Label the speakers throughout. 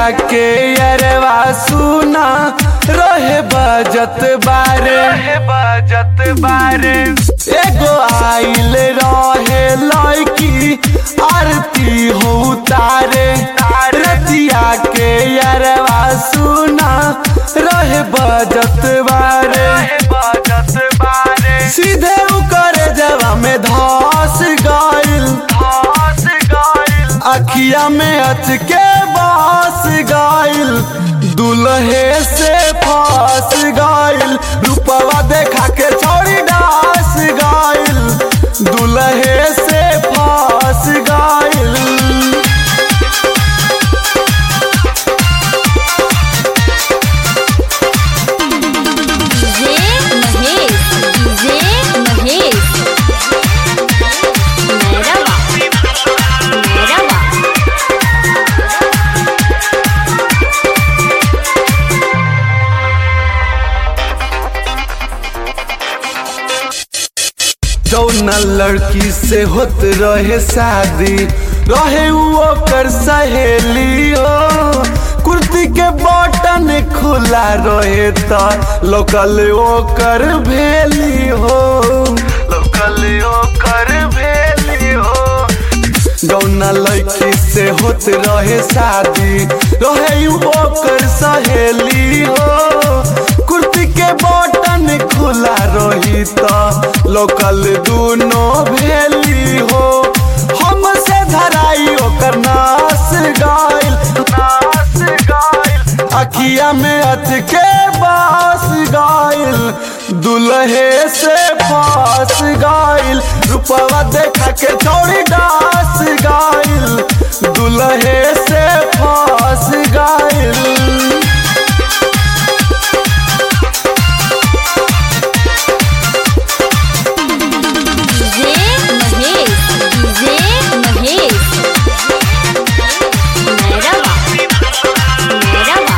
Speaker 1: रतिया के अरवा सुना रहे बजत बारे बजत बारे एगो आइल रहे लड़की आरती हो तारे रतिया के अरवा सुना रहे बजत बारे बजत बारे सीधे उकर जवा में धस गइल धस गइल अखिया में अचके बस गइल दुल्हे से फंस गइल रूपवा देखा के छोड़ी डास गइल दुल्हे से फंस गइल
Speaker 2: डीजे महेश डीजे महेश मैरवा मैरवा
Speaker 1: जौन लड़की से होत रहे शादी रहे उ ओकर सहेली हो कुर्ती के बटन खुला रहे त लोकल ओकर भेली हो लोकल ओकर भेली हो जौना लड़की से होत रहे शादी रहे उ ओकर सहेली हो कुर्ती के बटन खुला रही त लोकल दूनो भेली हो हमसे धराई ओकर नास गाइल नास गाइल अखिया में अचके बास गाइल दुल्हे से फास गाइल रूपवा देखा के छोड़ी डास गाइल दुल्हे से फास गाइल
Speaker 2: डीजे महेश डीजे महेश मैरवा मैरवा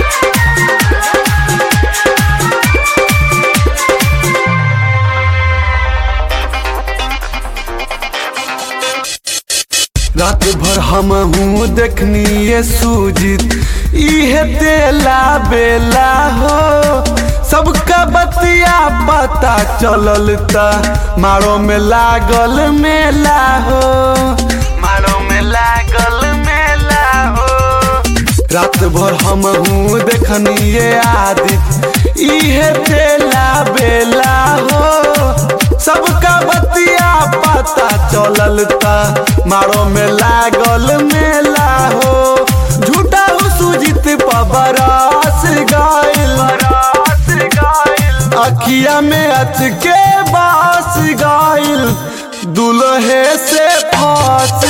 Speaker 1: रात भर हम हूँ देखनी ये सूजित इहे तेला बेला हो सबका बतिया पता चलल ता मारो में लागल मेला हो मारो में लागल मेला हो रात भर हम हूँ देखनी ये आदित इहे तेला बेला हो सबका बतिया पता चलल ता मारो में लागल मेला हो झूठा हो सुजित पबरास गाइल अखिया में अच के बास गाइल दुल्हे से फास